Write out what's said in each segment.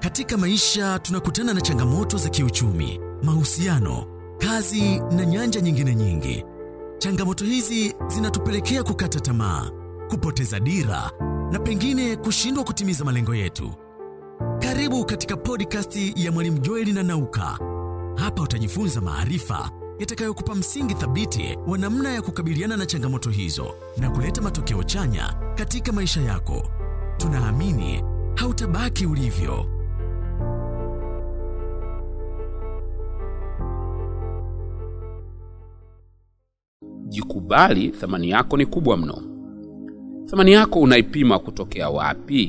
Katika maisha tunakutana na changamoto za kiuchumi, mahusiano, kazi na nyanja nyingine nyingi. Changamoto hizi zinatupelekea kukata tamaa, kupoteza dira na pengine kushindwa kutimiza malengo yetu. Karibu katika podcast ya Mwalimu Joeli na Nauka. Hapa utajifunza maarifa yatakayokupa msingi thabiti wa namna ya kukabiliana na changamoto hizo na kuleta matokeo chanya katika maisha yako. Tunaamini hautabaki ulivyo. Jikubali, thamani yako ni kubwa mno. Thamani yako unaipima kutokea wapi?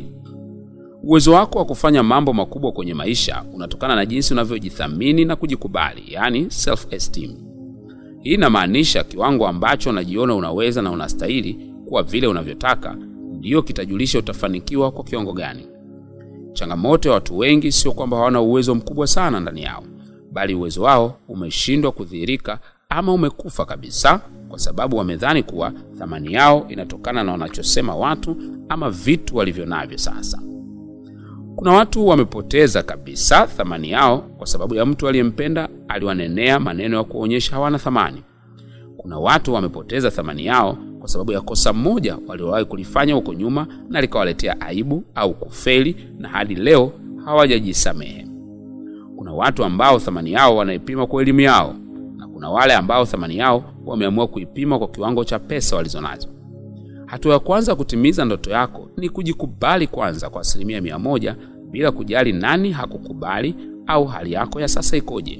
Uwezo wako wa kufanya mambo makubwa kwenye maisha unatokana na jinsi unavyojithamini na kujikubali, yani self esteem. Hii inamaanisha kiwango ambacho unajiona unaweza na unastahili kuwa vile unavyotaka, ndiyo kitajulisha utafanikiwa kwa kiwango gani. Changamoto ya watu wengi sio kwamba hawana uwezo mkubwa sana ndani yao, bali uwezo wao umeshindwa kudhihirika ama umekufa kabisa, kwa sababu wamedhani kuwa thamani yao inatokana na wanachosema watu ama vitu walivyo navyo sasa. Kuna watu wamepoteza kabisa thamani yao kwa sababu ya mtu aliyempenda aliwanenea maneno ya kuonyesha hawana thamani. Kuna watu wamepoteza thamani yao kwa sababu ya kosa moja waliowahi kulifanya huko nyuma na likawaletea aibu au kufeli na hadi leo hawajajisamehe. Kuna watu ambao thamani yao wanaipima kwa elimu yao na kuna wale ambao thamani yao wameamua kuipima kwa kiwango cha pesa walizonazo. Hatua ya kwanza kutimiza ndoto yako ni kujikubali kwanza kwa asilimia mia moja bila kujali nani hakukubali au hali yako ya sasa ikoje.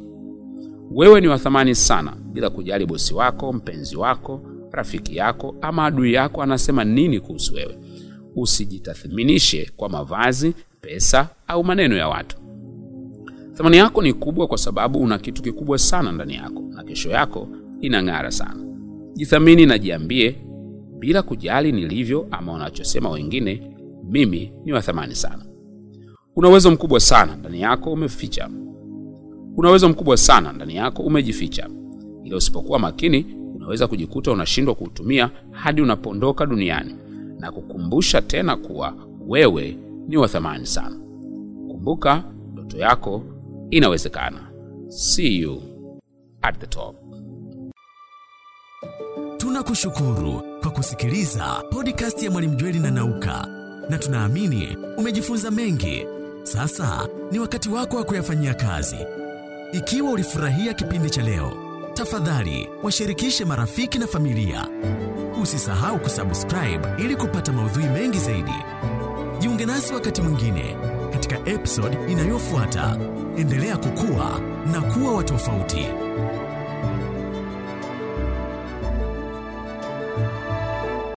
Wewe ni wa thamani sana, bila kujali bosi wako, mpenzi wako, rafiki yako ama adui yako anasema nini kuhusu wewe. Usijitathminishe kwa mavazi, pesa au maneno ya watu. Thamani yako ni kubwa kwa sababu una kitu kikubwa sana ndani yako na kesho yako inang'ara sana. Jithamini na jiambie bila kujali nilivyo ama wanachosema wengine, mimi ni wa thamani sana. Una uwezo mkubwa sana ndani yako umeficha. Una uwezo mkubwa sana ndani yako umejificha, ila usipokuwa makini unaweza kujikuta unashindwa kuutumia hadi unapondoka duniani na kukumbusha tena kuwa wewe ni wa thamani sana. Kumbuka, ndoto yako inawezekana. See you at the top. Tunakushukuru kwa kusikiliza podcast ya Mwalimu Jweli na Nauka, na tunaamini umejifunza mengi. Sasa ni wakati wako wa kuyafanyia kazi. Ikiwa ulifurahia kipindi cha leo, tafadhali washirikishe marafiki na familia. Usisahau kusubscribe ili kupata maudhui mengi zaidi. Jiunge nasi wakati mwingine katika episode inayofuata. Endelea kukua na kuwa wa tofauti.